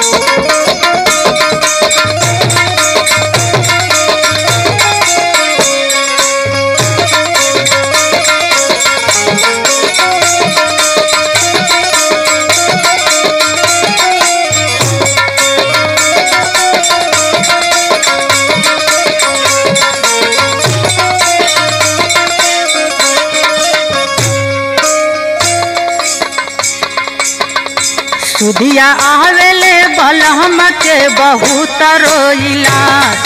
सुधिया आवेले बलहम के बहुत रोइला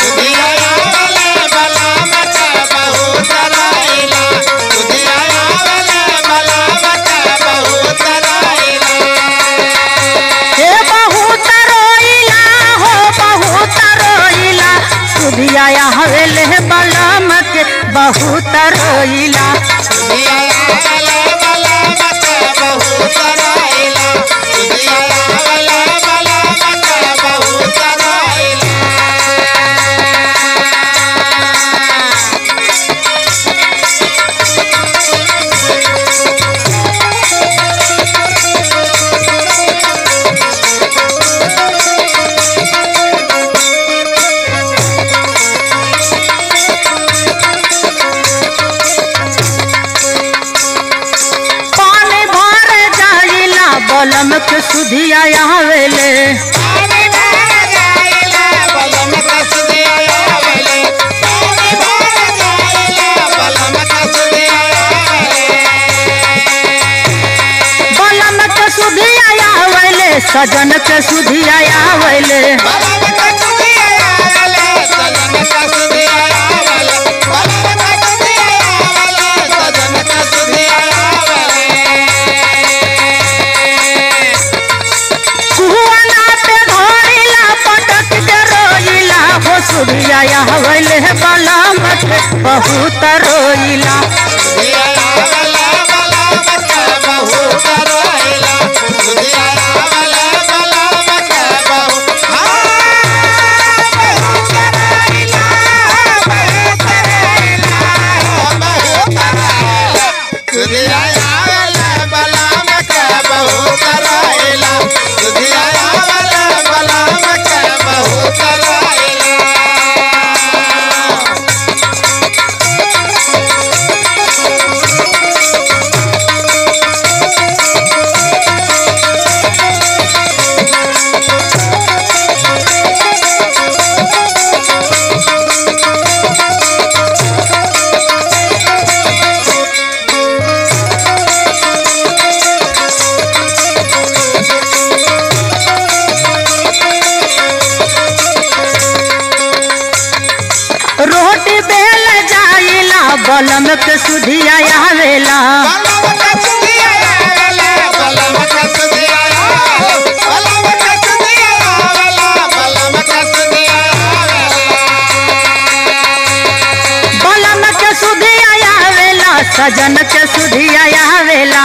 हे बहुत रोइला हो बहुत रोइला सुधिया आवेले बलहम के बहुत रोइला पानी भर जाइला बलम के सुधिया आवेले बलम के सुधिया आवेले सजन के सुधिया आवेले कुआना पे घोड़िला पटक के रोइला हो सुधिया आवेले बलम के बहुत रोइला रोटी बेल जाइला बलम के सुधिया आवेला बलम के सुधिया आवेला सजन के सुधिया आवेला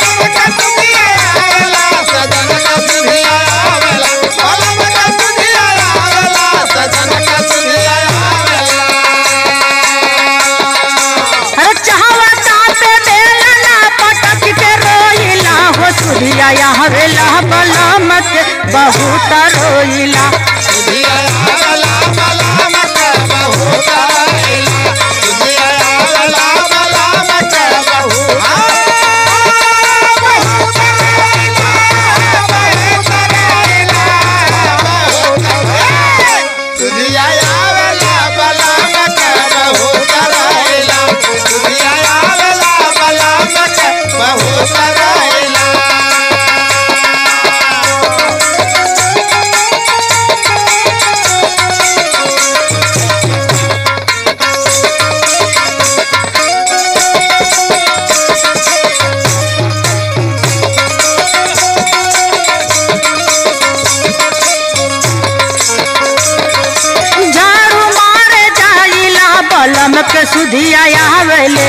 अरे चाहवा चाहते बेलना पटक के रोइला हो सुधिया आवेला बलम के बहुत रोइला झाड़ू मारे जाइला बलम के सुधिया आवेले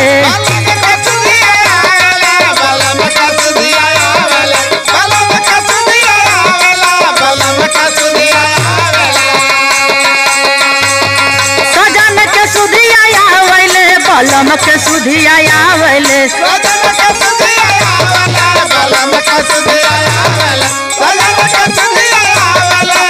सजन के सुधिया आवेले बलम के सुधिया आवेले Bala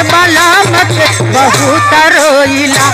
बलम के बहुत रोइला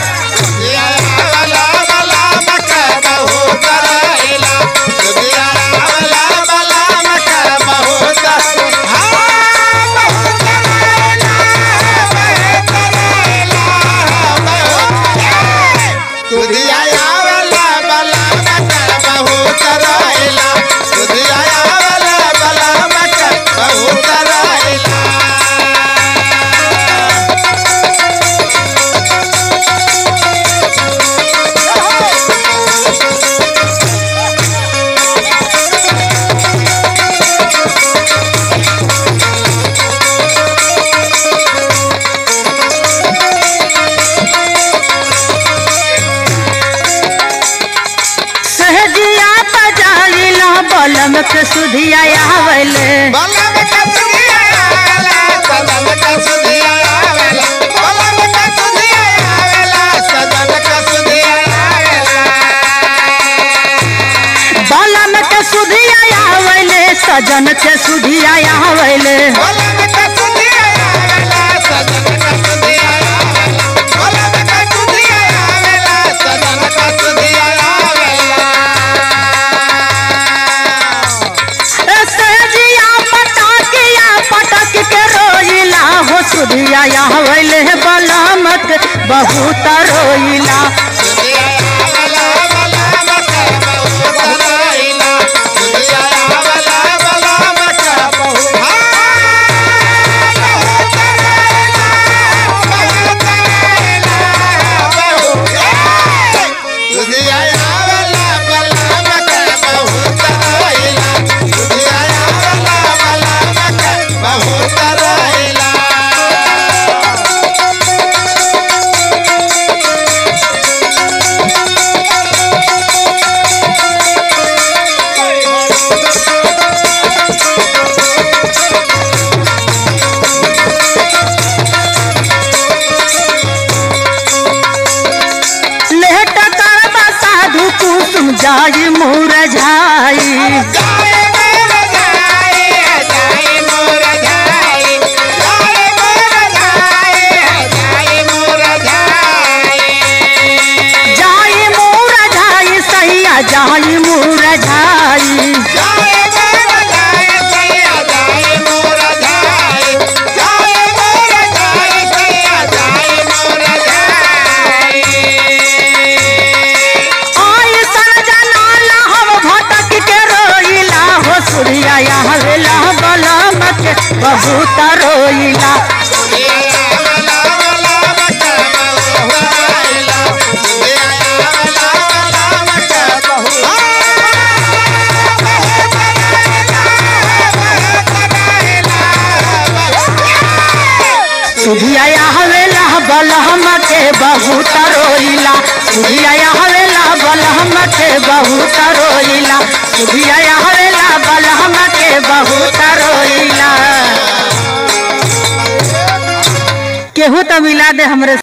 सहजिया बजाइला बलम के सुधिया आवले बलम के सुधिया आवले सजन के सुधिया आवले सहजिया पटाकिया पटक के रोइला हो सुधिया आवले बलम के बहुत रोइला लेट कर साधु कुसुम जाई मुरझाई जाई मुरझाई सैया जाई मुरझाई आई सन जनाला हम भटक के रोइला हो सूर्या हवेला बलम के बहुत रोइला सुधिया हवेला बलहम के बहुत रोइला सुधिया हवेला बलहम के बहुत रोइला सुधिया हवेला बलहम के बहुत रोइला केहू तो मिला दे हमरे